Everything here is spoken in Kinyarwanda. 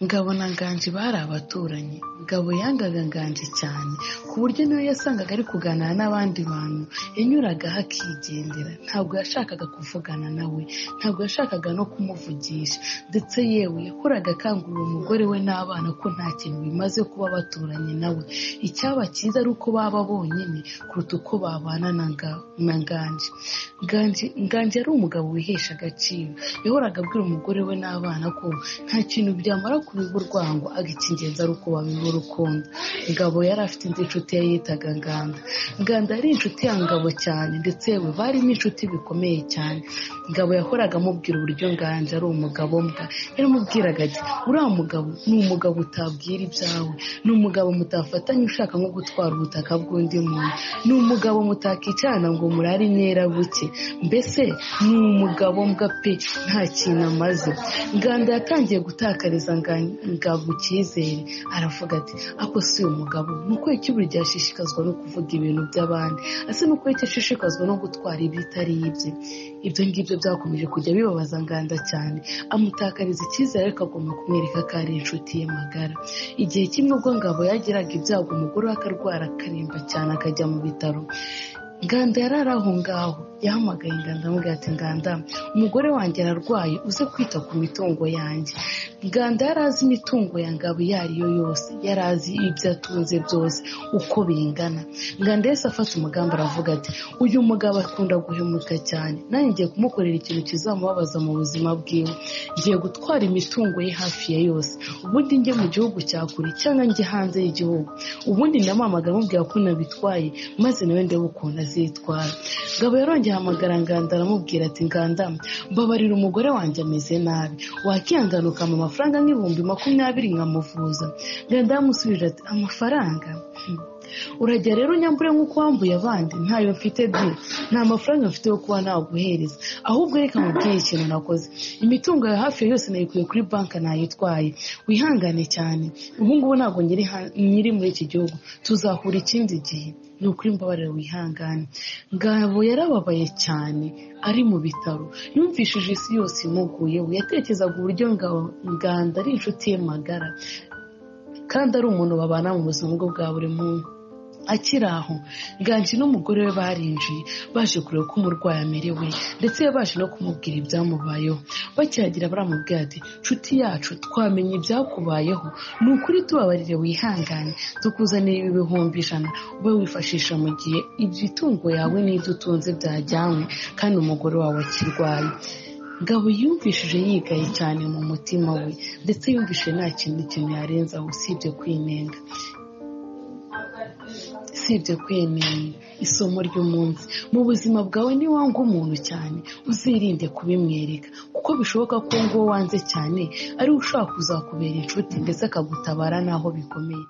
Ngabo na Nganji bari abaturanyi Ngabo yangaga Nganji cyane ku buryo niyo yasangaga ari kuganira n'abandi bantu yanyuragaho akigendera ntabwo yashakaga kuvugana nawe ntabwo yashakaga no kumuvugisha ndetse yewe yakoraga akangurira umugore we n'abana ko nta kintu bimaze kuba baturanye nawe icyaba cyiza ari uko baba bonyine kuruta uko babana na Nganji Nganji yari umugabo wihesha agaciro yahoraga abwira umugore we n'abana ko nta kintu byamara kubiba urwango icy'ingenzi ari uko babiba urukundo ngabo yari afite indi nshuti ye yitaga nganda nganda yari inshuti ya ngabo cyane ndetse yewe bari n'inshuti bikomeye cyane ngabo yahoraga amubwira uburyo nganje ari umugabo mbwa yaramubwiraga ati uriya mugabo ni umugabo utabwira ibyawe ni umugabo mutafatanya ushaka nko gutwara ubutaka bw'undi muntu ni umugabo mutakicarana ngo murare inyerabuke mbese ni umugabo mbwa pe nta kintu amaze nganda yatangiye gutakariza ngabo icyizere aravuga ati ako si umugabo ni uko buri ashishikazwa no kuvuga ibintu by'abandi ese ni uko ashishikazwa no gutwara ibitari ibye ibyo ngibyo byakomeje kujya bibabaza nganda cyane amutakariza icyizere ariko agomba kumwereka ko ari inshuti ye magara igihe kimwe ubwo ngabo yagiraga ibyago umugore we akarwara akaremba cyane akajya mu bitaro nganda yari ari aho ngaho yahamagaye inganda amubwira ati nganda umugore wanjye ararwaye uze kwita ku mitungo yanjye nganda yari azi imitungo ya ngabo iyo ari yo yose yari azi ibyo atunze byose uko bingana nganda yose afata umugambi aravuga ati uyu mugabo akunda guhemuka cyane nanjye ngiye kumukorera ikintu kizamubabaza mu buzima bwiwe ngiye gutwara imitungo ye hafi ya yose ubundi njye mu gihugu cya kure cyangwa njye hanze y'igihugu ubundi namamaga amubwira ko nabitwaye maze nawe ndebe ukuntu azitwara ngabo yarongeye ahamagara nganda aramubwira ati nganda mbabarira umugore wanjye ameze nabi wakiyangana ukampa amafaranga nk'ibihumbi makumyabiri nkamuvuza nganda yamusubije ati amafaranga urajya rero unyambure nk'uko wambuye abandi ntayo mfite de nta mafaranga mfite yo kuba naguhereza ahubwo reka mubwiye ikintu nakoze imitungo ya hafi yose nayikuye kuri banki nayitwaye wihangane cyane ubu ngubu ntabwo nyiri muri iki gihugu tuzahura ikindi gihe ni ukuri mbabarira wihangane ngabo yarababaye cyane ari mu bitaro yumvishije isi yose imuguyeho yatekerezaga uburyo nganda ari inshuti ye magara kandi ari umuntu babana mu buzima bwe bwa buri muntu akiri aho nganji n'umugore we barinjiye baje kureba uko umurwayi amerewe ndetse baje no kumubwira ibyamubayeho bakiragira baramubwira ati nshuti yacu twamenye ibyakubayeho ni ukuri tubabarire wihangane tukuzanira ibi bihumbi ijana ube wifashisha mu gihe imitungo yawe n'ibyo utunze byajyanywe kandi umugore wawe akirwaye ngabo yumvishije yigaye cyane mu mutima we ndetse yumvishije nta kintu kintu yarenze aho usibye kwinenga usibye kwinenga isomo ry'umunsi mu buzima bwawe niwanga umuntu cyane uzirinde kubimwereka kuko bishoboka ko nguwo wanze cyane ariwe ushobora kuzakubera inshuti ndetse akagutabara n'aho bikomeye